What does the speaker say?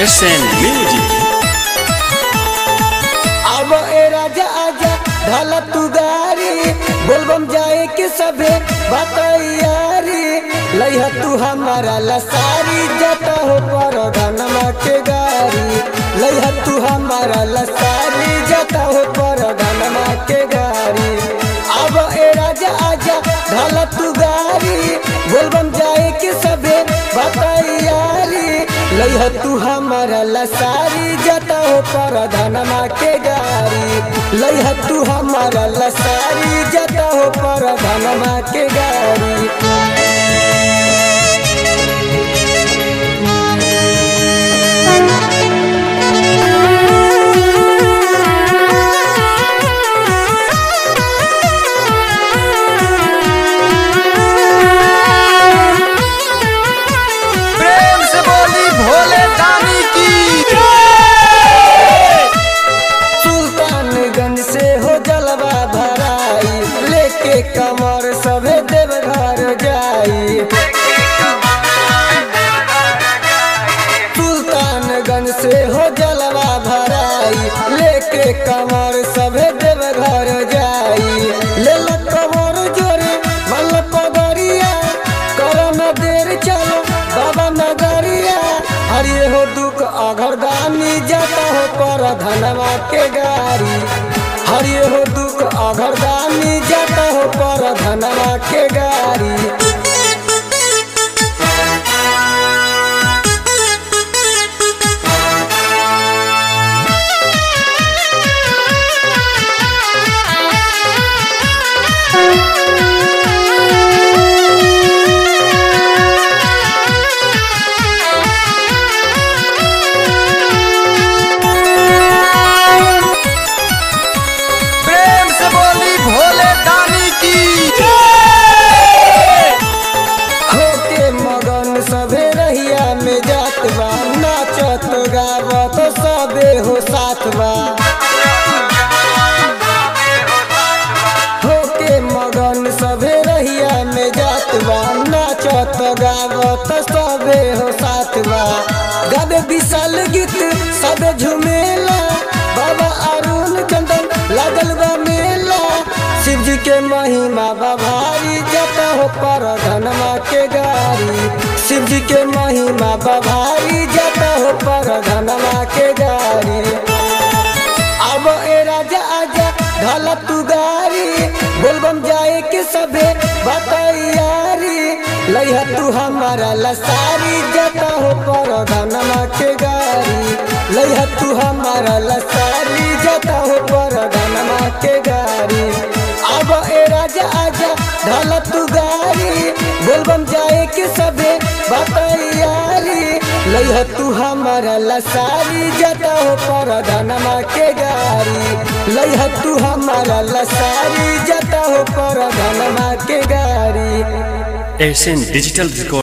SN Music. अब ए राजा आजा ढाला तू गारी बोलबम जाए के सभे बतैयारी लइहा तू हमारा लसारी जाता हो पर धनमा के गारी लइहा तू हमारा लसारी जाता हो पर धनमा के गारी अब ए राजा आजा ढाला तू गारी बोलबम जाए के सभे बतैयारी लइहा तू हमारा लसारी जाता हो पर धनमा के गारी लइहा तू हमारा लसारी जाता हो पर धनमा के गारी प्रेम से बोली भोले दानी की सुल्तानगंज से हो जलवा भराई लेके कमर सभे देवघर जाई सुल्तानगंज से हो जलवा भराई लेके कमर सभे देवघर जाई ले लो कमर जोरे मल पगरिया करो न देर चलो बाबा नगरिया हरिये हो दुख अघरदानी जाता हो पर धनवा के गारी हरिये हो दुख अघरदानी जाता हो पर धनवा के गारी प्रेम से बोली भोले दानी की होके मगन सभे रहिया में जात बा नाचत गावत सबे हो साथ बा होके मगन सभे रहिया में जात बा नाचत गावत सबे हो साथ बा गावे विशाल गीत सबे झुमेला बाबा अरुण चंदन लागल बा मेला शिव जी के महिमा बा भारी जता हो पर धनमा के गारी शिव जी के महिमा बा भारी जता हो पर धनमा के गारी अब ए राजा आजा ढाला तू गारी बोलबम जाए के सभे बतैयारी लइहा तू हमारा लसारी जाता हो पर धनमा के गारी लइहा तू हमारा लसारी जाता हो पर धनमा के गारी अब ए राजा आजा ढाला तू गारी बोलबम जाए के सभे बतैयारी लइहा तू हमारा लसारी जाता हो पर धनमा के गारी लइहा तू हमारा लसारी जाता हो पर धनमा के गारी SN Digital Record.